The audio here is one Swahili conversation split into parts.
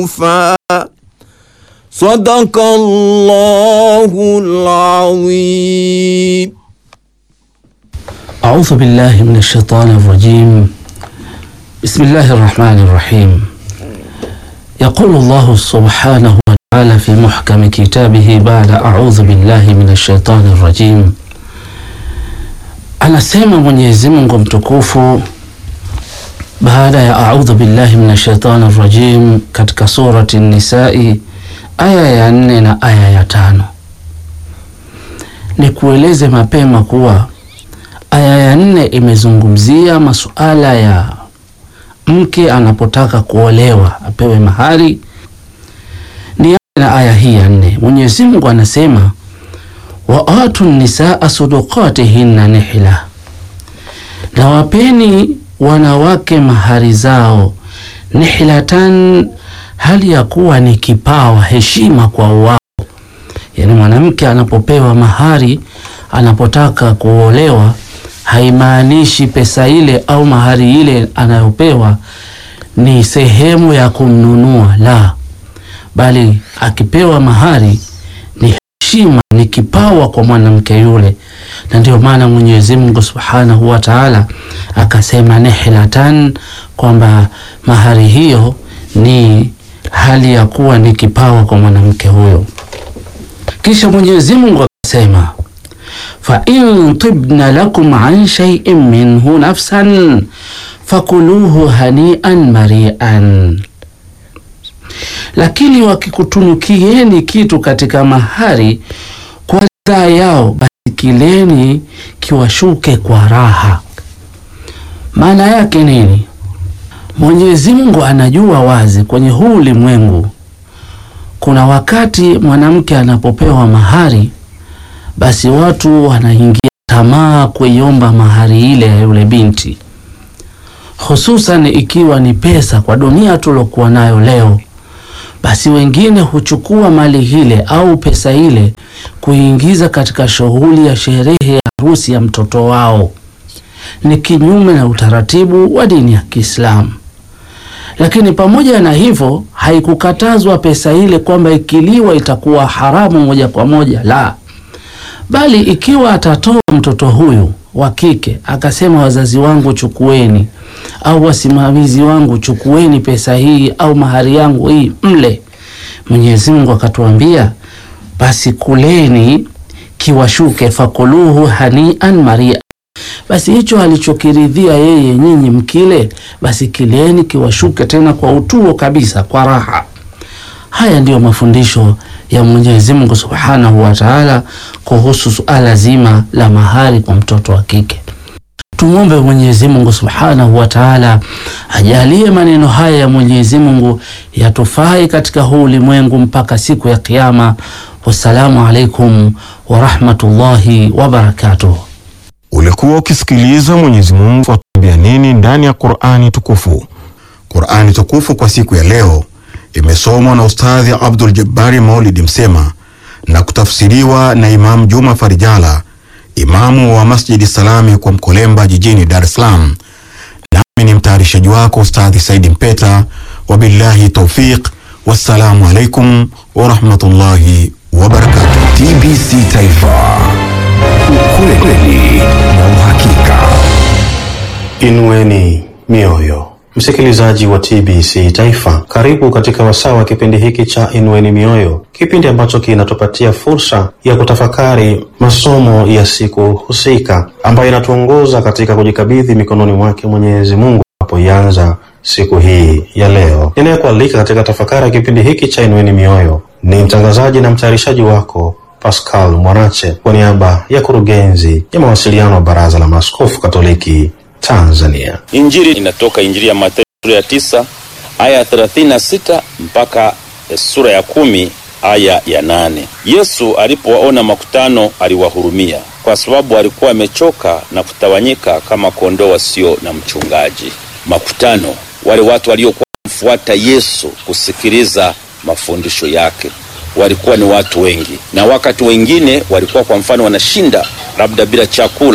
صدق الله العظيم أعوذ بالله من الشيطان الرجيم بسم الله الرحمن الرحيم يقول الله سبحانه وتعالى في محكم كتابه بعد أعوذ بالله من الشيطان الرجيم anasema Mwenyezi Mungu mtukufu baada ya audhu billahi minash shaitani rajim katika surati Nisai aya ya nne na aya ya tano. Ni kueleze mapema kuwa aya ya nne imezungumzia masuala ya mke anapotaka kuolewa apewe mahari. Ni na aya hii ya nne, Mwenyezi Mungu anasema wa atu nisaa sudukatihinna nihla, na wapeni wanawake mahari zao nihlatan, hali ya kuwa ni kipawa, heshima kwa wao. Yani mwanamke anapopewa mahari, anapotaka kuolewa, haimaanishi pesa ile au mahari ile anayopewa ni sehemu ya kumnunua, la, bali akipewa mahari ni heshima, ni kipawa kwa mwanamke yule, na ndio maana Mwenyezi Mungu Subhanahu wa Ta'ala akasema nihlatan, kwamba mahari hiyo ni hali ya kuwa ni kipawa kwa mwanamke huyo. Kisha Mwenyezi Mungu akasema fa in tibna lakum an shay'in minhu nafsan fakuluhu hanian marian, lakini wakikutunukieni kitu katika mahari kwa ridhaa yao, basi kileni kiwashuke kwa raha. Maana yake nini? Mwenyezi Mungu anajua wazi kwenye huu ulimwengu kuna wakati mwanamke anapopewa mahari, basi watu wanaingia tamaa kuiomba mahari ile ya yule binti, hususan ikiwa ni pesa. Kwa dunia tulokuwa nayo leo, basi wengine huchukua mali ile au pesa ile kuingiza katika shughuli ya sherehe ya harusi ya mtoto wao. Ni kinyume na utaratibu wa dini ya Kiislamu. Lakini pamoja na hivyo, haikukatazwa pesa ile kwamba ikiliwa itakuwa haramu moja kwa moja, la, bali ikiwa atatoa mtoto huyu wa kike akasema, wazazi wangu chukueni, au wasimamizi wangu chukueni pesa hii au mahari yangu hii mle, Mwenyezi Mungu akatuambia basi kuleni kiwashuke, fakuluhu hanian maria basi hicho alichokiridhia yeye nyinyi mkile, basi kileni kiwashuke tena kwa utuo kabisa, kwa raha. Haya ndiyo mafundisho ya Mwenyezi Mungu Subhanahu wa Ta'ala kuhusu suala zima la mahari kwa mtoto wa kike. Tumwombe Mwenyezi Mungu Subhanahu wa Ta'ala ajalie maneno haya ya Mwenyezi Mungu yatufai katika huu ulimwengu mpaka siku ya Kiyama. Wassalamu alaikum wa rahmatullahi wa barakatuh. Ulikuwa ukisikiliza Mwenyezi Mungu atuambia nini ndani ya Qur'ani tukufu. Qur'ani tukufu kwa siku ya leo imesomwa na Ustadhi Abdul Jabbari Maulidi Msema na kutafsiriwa na Imam Juma Farijala, imamu wa Masjidi Salami kwa Mkolemba jijini Dar es Salaam. Nami ni mtayarishaji wako Ustadhi Saidi Mpeta, wabillahi taufiq, wassalamu alaikum wa rahmatullahi wa barakatuh. TBC Taifa, ukweli na uhakika. Inueni mioyo, msikilizaji wa TBC Taifa, karibu katika wasaa wa kipindi hiki cha Inueni Mioyo, kipindi ambacho kinatupatia fursa ya kutafakari masomo ya siku husika ambayo inatuongoza katika kujikabidhi mikononi mwake Mwenyezi Mungu apoianza siku hii ya leo. Ninayekualika katika tafakari ya kipindi hiki cha Inueni Mioyo ni mtangazaji na mtayarishaji wako Pascal Mwanache kwa niaba ya kurugenzi ya mawasiliano wa Baraza la Maaskofu Katoliki Tanzania. Injili inatoka Injili ya Mathayo sura ya tisa aya ya thelathini na sita mpaka sura ya kumi aya ya nane. Yesu alipowaona makutano aliwahurumia, kwa sababu walikuwa wamechoka na kutawanyika kama kondoo wasio na mchungaji. Makutano, wale watu waliokuwa mfuata Yesu kusikiliza mafundisho yake walikuwa ni watu wengi, na wakati wengine walikuwa kwa mfano wanashinda labda bila chakula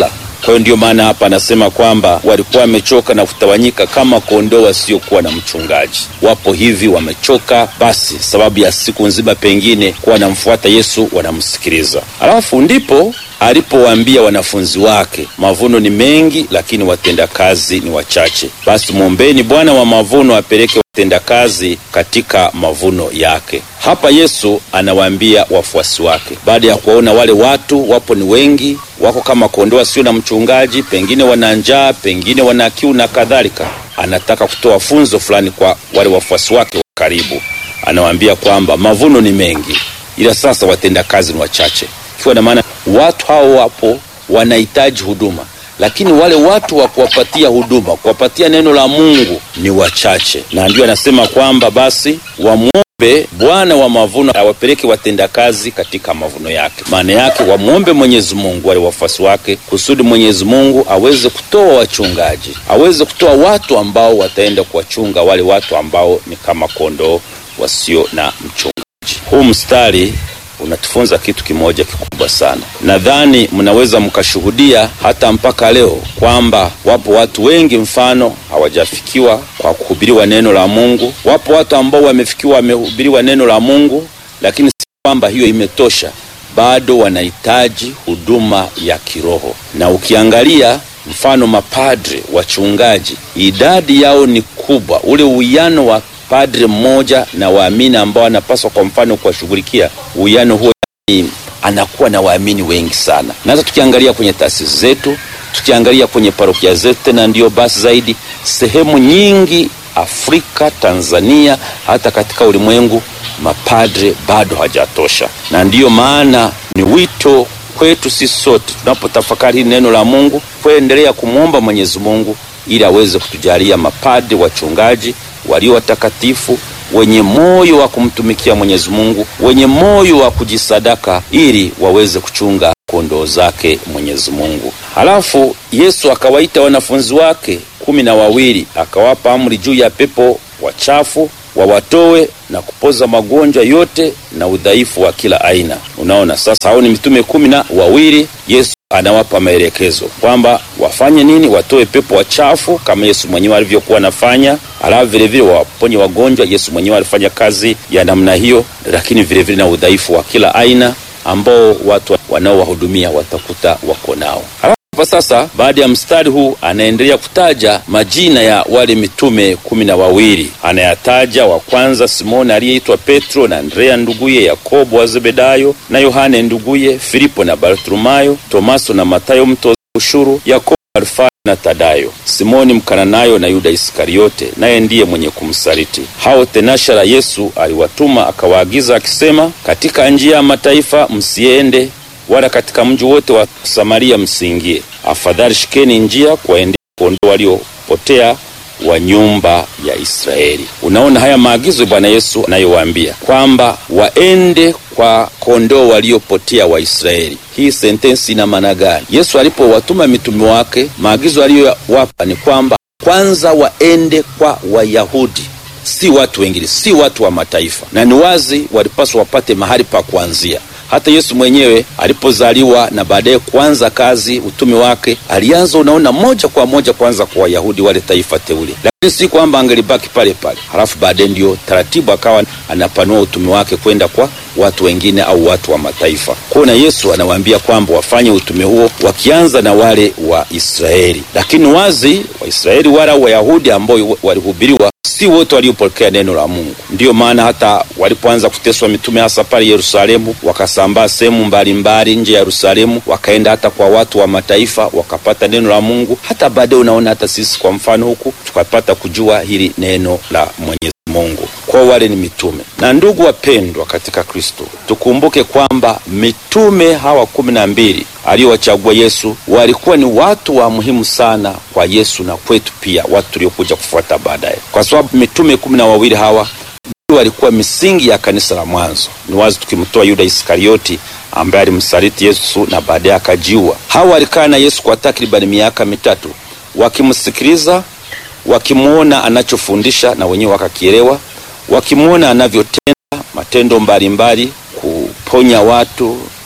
Kwa hiyo ndio maana hapa anasema kwamba walikuwa wamechoka na kutawanyika kama kondoo wasiokuwa na mchungaji. Wapo hivi wamechoka, basi sababu ya siku nzima pengine kuwa wanamfuata Yesu, wanamsikiliza. Alafu ndipo alipowaambia wanafunzi wake, mavuno ni mengi, lakini watendakazi ni wachache. Basi mwombeni Bwana wa mavuno apeleke watendakazi katika mavuno yake. Hapa Yesu anawaambia wafuasi wake, baada ya kuwaona wale watu wapo ni wengi, wako kama kondoo wasio na mchungaji, pengine wana njaa, pengine wana kiu na kadhalika, anataka kutoa funzo fulani kwa wale wafuasi wake wa karibu. Anawaambia kwamba mavuno ni mengi, ila sasa watendakazi ni wachache, ikiwa na maana watu hao wapo wanahitaji huduma lakini wale watu wa kuwapatia huduma kuwapatia neno la Mungu ni wachache, na ndio anasema kwamba basi wamwombe Bwana wa mavuno awapeleke watendakazi katika mavuno yake. Maana yake wamwombe Mwenyezi Mungu wale wafuasi wake, kusudi Mwenyezi Mungu aweze kutoa wachungaji, aweze kutoa watu ambao wataenda kuwachunga wale watu ambao ni kama kondoo wasio na mchungaji. Huu mstari unatufunza kitu kimoja kikubwa sana. Nadhani mnaweza mkashuhudia hata mpaka leo kwamba wapo watu wengi, mfano hawajafikiwa kwa kuhubiriwa neno la Mungu. Wapo watu ambao wamefikiwa, wamehubiriwa neno la Mungu, lakini si kwamba hiyo imetosha, bado wanahitaji huduma ya kiroho. Na ukiangalia mfano mapadre, wachungaji, idadi yao ni kubwa, ule uwiano wa padre mmoja na waamini ambao anapaswa kwa mfano kuwashughulikia, uwiano huo ni anakuwa na waamini wengi sana. Na hata tukiangalia kwenye taasisi zetu, tukiangalia kwenye parokia zetu, tena ndio basi zaidi, sehemu nyingi Afrika, Tanzania, hata katika ulimwengu, mapadre bado hajatosha, na ndiyo maana ni wito kwetu sisi sote tunapotafakari hili neno la Mungu kuendelea kumwomba Mwenyezi Mungu ili aweze kutujalia mapadre wachungaji walio watakatifu wenye moyo wa kumtumikia Mwenyezi Mungu, wenye moyo wa kujisadaka ili waweze kuchunga kondoo zake Mwenyezi Mungu. Halafu Yesu akawaita wanafunzi wake kumi na wawili akawapa amri juu ya pepo wachafu wawatoe na kupoza magonjwa yote na udhaifu wa kila aina. Unaona sasa, hao ni mitume kumi na wawili. Yesu anawapa maelekezo kwamba wafanye nini, watoe pepo wachafu kama Yesu mwenyewe alivyokuwa anafanya, alafu vilevile waponye wagonjwa. Yesu mwenyewe alifanya kazi ya namna hiyo, lakini vilevile na udhaifu wa kila aina ambao watu wanaowahudumia watakuta wako nao. Hapa sasa, baada ya mstari huu anaendelea kutaja majina ya wale mitume kumi na wawili. Anayataja wa kwanza Simoni aliyeitwa Petro na Andrea nduguye, Yakobo wa Zebedayo na Yohane nduguye, Filipo na Bartolomayo, Tomaso na Matayo mtoza ushuru, Yakobo Alfayo na Tadayo, Simoni Mkananayo na Yuda Iskariote, naye ndiye mwenye kumsaliti. Hao tenashara Yesu aliwatuma akawaagiza akisema, katika njia ya mataifa msiende wala katika mji wote wa Samaria msiingie. Afadhali shikeni njia kuwaendea kondoo waliopotea wa nyumba ya Israeli. Unaona haya maagizo Bwana Yesu anayowaambia kwamba waende kwa kondoo waliopotea wa Israeli. Hii sentensi ina maana gani? Yesu alipowatuma mitume wake, maagizo aliyowapa ni kwamba kwanza waende kwa Wayahudi si watu wengine, si watu wa mataifa, na ni wazi walipaswa wapate mahali pa kuanzia. Hata Yesu mwenyewe alipozaliwa na baadaye kuanza kazi utume wake, alianza unaona, moja kwa moja kwanza kwa Wayahudi, wale taifa teule, lakini si kwamba angelibaki pale pale, halafu baadaye ndio taratibu akawa anapanua utume wake kwenda kwa watu wengine au watu wa mataifa. Kwa na Yesu anawaambia kwamba wafanye utume huo wakianza na wale wa Israeli, lakini wazi Waisraeli wala Wayahudi ambao walihubiriwa si wote waliopokea neno la Mungu. Ndiyo maana hata walipoanza kuteswa mitume, hasa pale Yerusalemu, wakasambaa sehemu mbalimbali nje ya Yerusalemu, wakaenda hata kwa watu wa mataifa, wakapata neno la Mungu. Hata baadaye unaona hata sisi kwa mfano huku tukapata kujua hili neno la Mwenyezi Mungu. Kwa wale ni mitume. Na ndugu wapendwa katika Kristo, tukumbuke kwamba mitume hawa kumi na mbili aliyowachagua Yesu walikuwa ni watu wa muhimu sana kwa Yesu na kwetu pia, watu tuliokuja kufuata baadaye, kwa sababu mitume kumi na wawili hawa ndio walikuwa misingi ya kanisa la mwanzo. Ni wazi tukimtoa Yuda Iskarioti ambaye alimsaliti Yesu na baadaye akajiua. Hawa walikaa na Yesu kwa takribani miaka mitatu, wakimsikiliza, wakimwona anachofundisha na wenyewe wakakielewa, wakimwona anavyotenda matendo mbalimbali, kuponya watu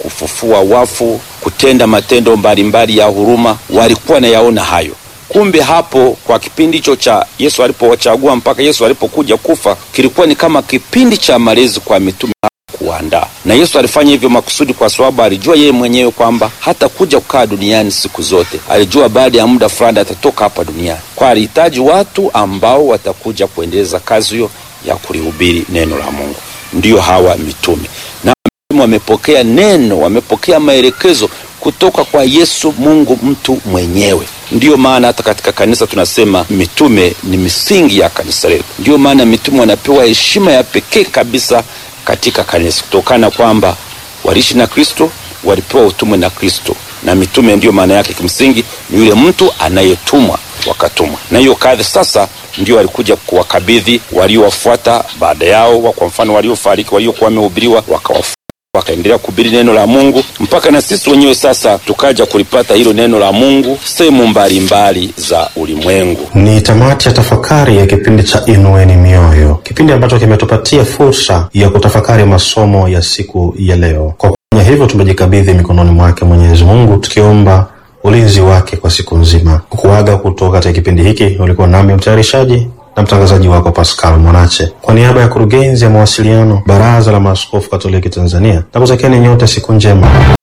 kufufua wafu, kutenda matendo mbalimbali ya huruma, walikuwa nayaona hayo. Kumbe hapo kwa kipindi hicho cha Yesu alipowachagua mpaka Yesu alipokuja kufa, kilikuwa ni kama kipindi cha malezi kwa mitume kuandaa. Na Yesu alifanya hivyo makusudi, kwa sababu alijua yeye mwenyewe kwamba hata kuja kukaa duniani siku zote. Alijua baada ya muda fulani atatoka hapa duniani, kwa alihitaji watu ambao watakuja kuendeleza kazi hiyo ya kulihubiri neno la Mungu, ndiyo hawa mitume. Na mitume wamepokea neno, wamepokea maelekezo kutoka kwa Yesu Mungu mtu mwenyewe. Ndiyo maana hata katika kanisa tunasema mitume ni misingi ya kanisa letu. Ndiyo maana mitume wanapewa heshima ya pekee kabisa katika kanisa kutokana kwamba waliishi na Kristo, walipewa utume na Kristo, na mitume ndiyo maana yake kimsingi ni yule mtu anayetumwa wakatumwa. Na hiyo kadhi sasa ndio walikuja kuwakabidhi waliowafuata baada yao, kwa mfano waliofariki, waliokuwa wamehubiriwa wakawafuata wakaendelea kuhubiri neno la Mungu mpaka na sisi wenyewe sasa tukaja kulipata hilo neno la Mungu sehemu mbalimbali za ulimwengu. Ni tamati ya tafakari ya kipindi cha Inueni Mioyo, kipindi ambacho kimetupatia fursa ya kutafakari masomo ya siku ya leo. Kwa kufanya hivyo, tumejikabidhi mikononi mwake Mwenyezi Mungu, tukiomba ulinzi wake kwa siku nzima. Kukuaga kutoka katika kipindi hiki, ulikuwa nami mtayarishaji na mtangazaji wako Pascal Mwanache, kwa niaba ya kurugenzi ya mawasiliano Baraza la Maaskofu Katoliki Tanzania, na kutakieni nyote siku njema.